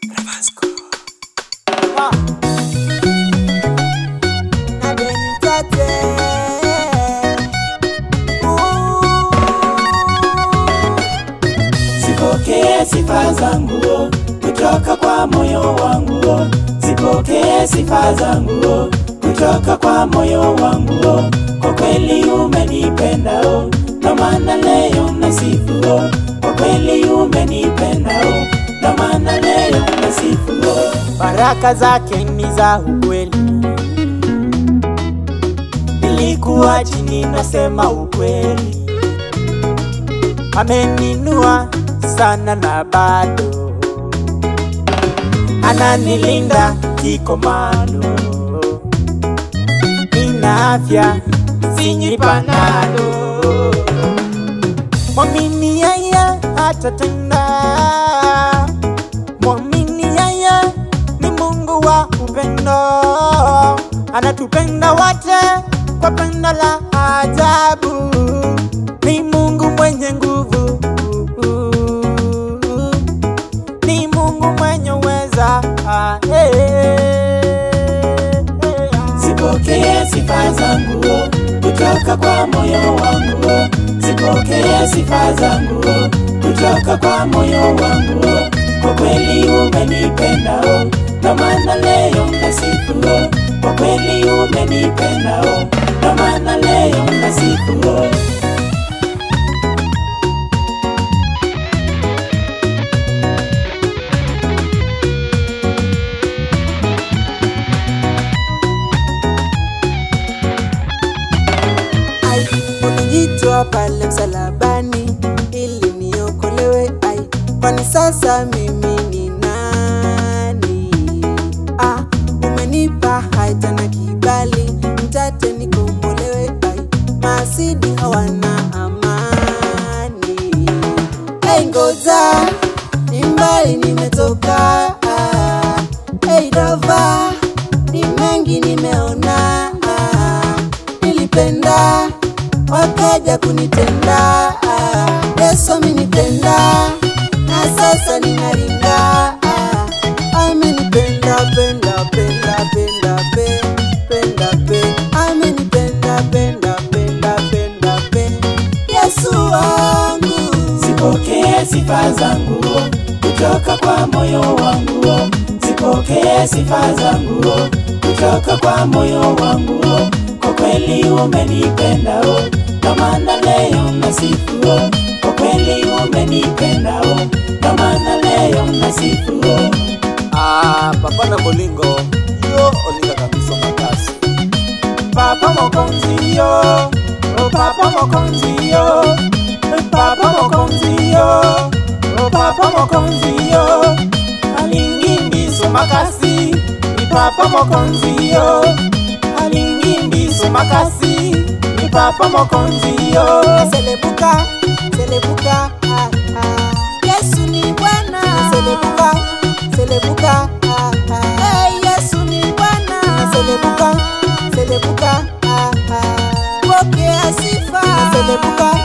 Zipokee sifa zangu kutoka kwa moyo wangu, zipokee sifa zangu kutoka kwa moyo wangu. Kwa kweli umenipenda, ndo maana leo nasifu. Kwa kweli umenipenda, ndo maana leo nasifu. Baraka zake ni za ukweli, nilikuwa chini, nasema ukweli ameninua sana na bado ananilinda kikomando. Nina afya sinywi panado, mwamini yeye atatenda. Mwamini yeye ni Mungu wa upendo, anatupenda wote kwa pendo la ajabu. Ni Mungu mwenye nguvu, ni Mungu mwenye uweza. Ah, eh, eh, eh. Zipokee sifa zangu kutoka kwa moyo wangu, zipokee sifa zangu kutoka kwa moyo wangu. Kwa kweli umenipenda, ndo maana leo nasifu. Kwa kweli umenipenda, ndo maana leo nasifu. ai ulijitoa pale msalabani ili niokolewe ai kwani sasa mimi ni nani ah, umenipa haja na kibali mtate nikombolewe ai masidi hawana amani hey, ngoja ni mbali nimetoka ah, hey, dava ni mengi nimeona ah, nilipenda wakaja kunitenda ah, Yesu amenipenda na sasa ninaringa ah, amenipenda penda penda penda pe penda pe amenipenda penda penda penda pe Yesu wangu Zipokee sifa zangu kutoka kwa moyo wangu, zipokee sifa zangu kutoka kwa moyo wangu. Kwa kweli umenipenda, ndo maana leo nasifu. Kwa kweli umenipenda, ndo maana leo nasifu. Ah, papa na bolingo yo olinga kabisa makasi Papa mokonzi yo, oh papa mokonzi yo, papa mokonzi yo, oh papa mokonzi yo, alingi mbiso makasi, ni papa mokonzi yo, alingi mbiso makasi, ni papa mokonzi yo. selebuka selebuka ah, ah. Yesu ni Bwana selebuka selebuka ah, ah. hey, Yesu ni Bwana selebuka selebuka ah, ah. pokea sifa selebuka